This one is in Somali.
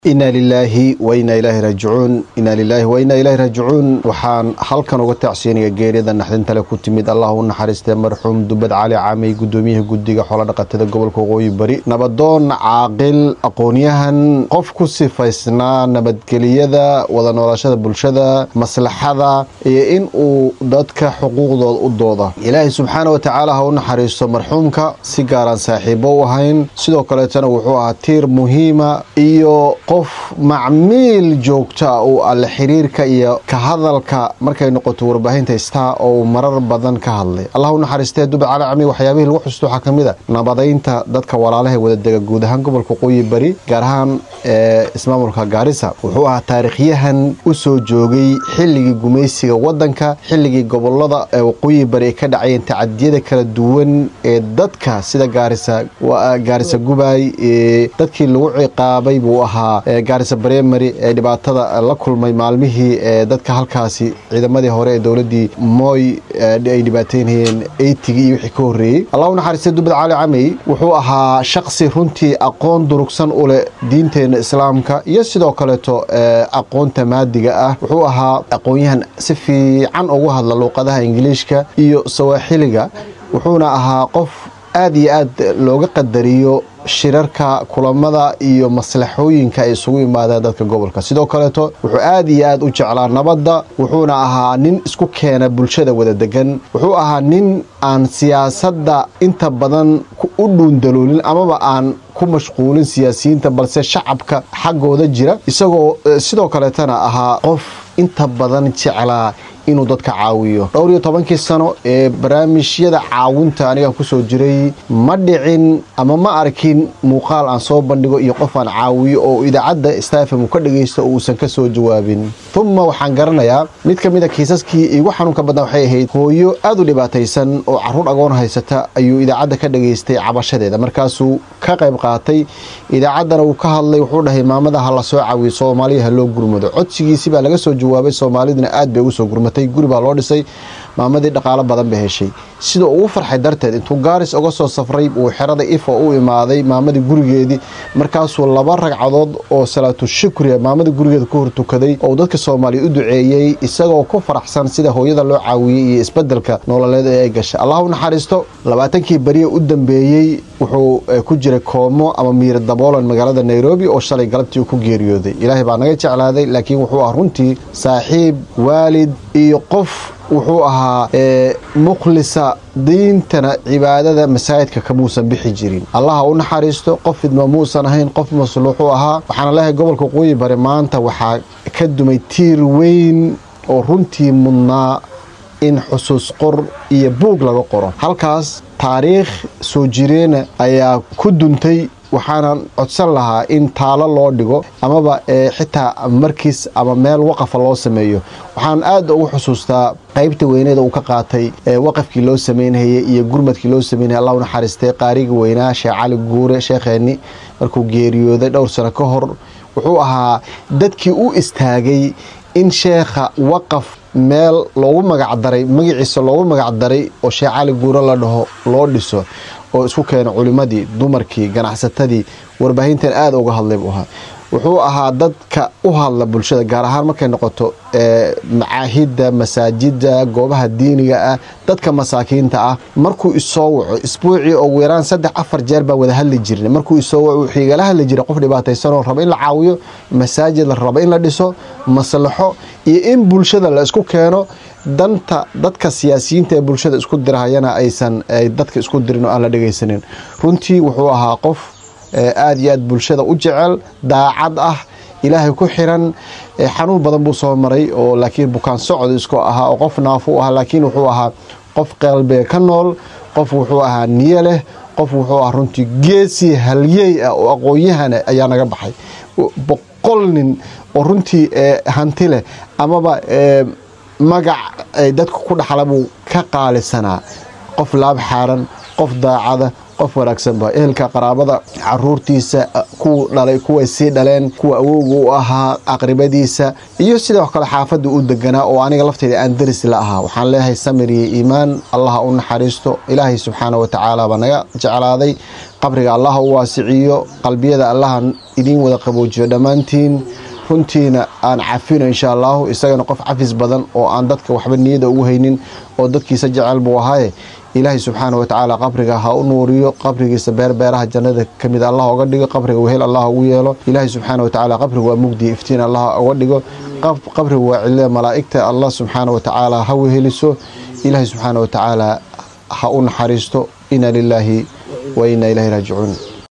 inaa lilaahi wa inaa ilaahi raajicuun inaa lilaahi wa inaa ilaahi raajicuun waxaan halkan uga tacsiinaya geerida naxdintale ku timid allah u naxariistee marxuum dubad cali caamey guddoomiyaha guddiga xoolodhaqatada gobolka waqooyi bari nabadoon caaqil aqoonyahan qof ku sifaysnaa nabadgeliyada wada noolashada bulshada maslaxada iyo in uu dadka xuquuqdooda u dooda ilaahay subxaana watacaala ha u naxariisto marxuumka si gaaraan saaxiibo u ahayn sidoo kaleetana wuxuu ahaa tiir muhiima iyo qof macmiil joogta uu alle xiriirka iyo ka hadalka markay noqoto warbaahinta star oo marar badan ka hadlay allah u naxariistee dubad cali cami waxyaabihii lagu xusto waxaa ka mid a nabadaynta dadka walaalaha wadadega guud ahaan gobolka waqooyi bari gaar ahaan ismaamulka gaarisa wuxuu ahaa taariikhyahan u soo joogay xilligii gumaysiga wadanka xilligii gobolada waqooyi bari ay ka dhacayeen tacadiyada kala duwan ee dadka sida gaarisa gubay dadkii lagu ciqaabay buu ahaa gaarisa bremary ee dhibaatada la kulmay maalmihii ee dadka halkaasi ciidamadii hore ee dowladii mooy ay dhibaateynayeen eytigii iyo wixii ka horreeyey allah u naxariistay dubad cali camey wuxuu ahaa shaqsi runtii aqoon durugsan u leh diinteenna islaamka iyo sidoo kaleeto aqoonta maadiga ah wuxuu ahaa aqoonyahan si fiican ugu hadla luuqadaha ingiliishka iyo sawaaxiliga wuxuuna ahaa qof aad iyo aad looga qadariyo shirarka kulamada iyo maslaxooyinka ay isugu yimaadeen dadka gobolka sidoo kaleeto wuxuu aad iyo aad u jeclaa nabadda wuxuuna ahaa nin isku keena bulshada wada degan wuxuu ahaa nin aan siyaasadda inta badan u dhuundaloolin amaba aan ku mashquulin siyaasiyiinta balse shacabka xaggooda jira isagoo sidoo kaleetana ahaa qof inta badan jeclaa inuu dadka caawiyo dhowr iyo tobankii sano ee barnaamijyada caawinta aniga kusoo jiray ma dhicin ama ma arkin muuqaal aan soo bandhigo iyo qof aan caawiyo oo idaacadda stafm ka dhagaysto uusan ka soo jawaabin uma waxaan garanayaa mid ka mid a kiisaskii igu xanuunka badna waxay ahayd hooyo aad u dhibaataysan oo caruur agoon haysata ayuu idaacadda ka dhagaystay cabashadeeda markaasuu ka qayb qaatay idaacaddana uu ka hadlay wuxuu dhahay maamada ha la soo caawiyo soomaaliya ha loo gurmado codsigiisi baa laga soo jawaabay soomaaliduna aad bay ugu soo gurmatay guri baa loo dhisay maamadii dhaqaalo badan bay heshay sida ugu farxay darteed intuu gaaris uga soo safray uu xerada ifa u imaaday maamadii gurigeedii markaasuu laba ragcadood oo salaatu shukriya maamadii gurigeeda ku hortukaday oo dadka soomaaliya u duceeyey isagoo ku faraxsan sida hooyada loo caawiyey iyo isbedelka nololeed ee ay gashay allah u naxariisto labaatankii beriya u dambeeyey wuxuu ku jiray koomo ama miir daboolan magaalada nairobi oo shalay galabtii uu ku geeriyooday ilaahay baa naga jeclaaday laakiin wuxuu ah runtii saaxiib waalid iyo qof wuxuu ahaa mukhlisa diintana cibaadada masaajidka kamuusan bixi jirin allaha u naxariisto qof fidma muusan ahayn qof masluuxuu ahaa waxaana leehay gobolka waqooyi bari maanta waxaa ka dumay tiir weyn oo runtii mudnaa in xusuus qor iyo buug laga qoro halkaas taariikh soo jireena ayaa ku duntay waxaanan codsan lahaa in taalo loo dhigo amaba xitaa markiis ama meel waqafa loo sameeyo waxaan aad ugu xusuustaa qaybta weyneeda uu ka qaatay waqafkii loo samaynhayay iyo gurmadkii loo samaynaya allah u naxariistay qaariga weynaa sheekh cali guure sheekheenni markuu geeriyooday dhowr sano ka hor wuxuu ahaa dadkii u istaagay in sheekha waqaf meel loogu magacdaray magaciisa loogu magacdaray oo sheekh cali guure la dhaho loo dhiso oo isku keena culimadii dumarkii ganacsatadii warbaahintan aada uga hadlay buu ahaa wuxuu ahaa dadka u hadla bulshada gaar ahaan markay noqoto macaahidda masaajida goobaha diiniga ah dadka masaakiinta ah markuu isoo waco isbuucii oo weeraan saddex afar jeer baan wada hadli jirnay markuu isoo waco wuxuu igala hadli jiray qof dhibaataysanoo raba in la caawiyo masaajid la raba in la dhiso maslaxo iyo in bulshada la isku keeno danta dadka siyaasiyiinta ee bulshada isku dirahayana aysan dadka isku dirin oo aan la dhegaysanin runtii wuxuu ahaa qof aad iyo aad bulshada u jecel daacad ah ilaahay ku xiran xanuun badan buu soo maray oo laakiin bukaan socod isku ahaa oo qof naafu u ahaa laakiin wuxuu ahaa qof qalbiga ka nool qof wuxuu ahaa niye leh qof wuxuu ahaa runtii geesii halyey ah oo aqoon-yahana ayaa naga baxay boqol nin oo runtii hanti leh amaba magac ay dadku ku dhaxla buu ka qaalisanaa qof laab xaaran qof daacada qof wanaagsan ba ehelka qaraabada caruurtiisa kuwa dhalay kuwa sii dhaleen kuwa awowga u ahaa aqribadiisa iyo sidoo kale xaafada u deganaa oo aniga lafteyda aan daris la ahaa waxaan leeyahay samir iyo iimaan allaha u naxariisto ilaahay subxaana watacaala baa naga jeclaaday qabriga allaha u waasiciyo qalbiyada allaha idiin wada qaboojiyo dhammaantiin runtiina aan cafino insha allahu isagana qof cafis badan oo aan dadka waxba niyada ugu haynin oo dadkiisa jecel buu ahaaye ilaahay subxaana watacaala qabriga ha u nuuriyo qabrigiisa beerbeeraha jannada kamid allah oga dhigo qabriga wehel allah ugu yeelo ilaahay subxaana watacaala qabriga waa mugdi iftiin allah oga dhigo qabriga waa cilada malaa'igta allah subxaana watacaala ha weheliso ilaahay subxaana watacaala ha u naxariisto ina lilaahi wa ina ilahi raajicuun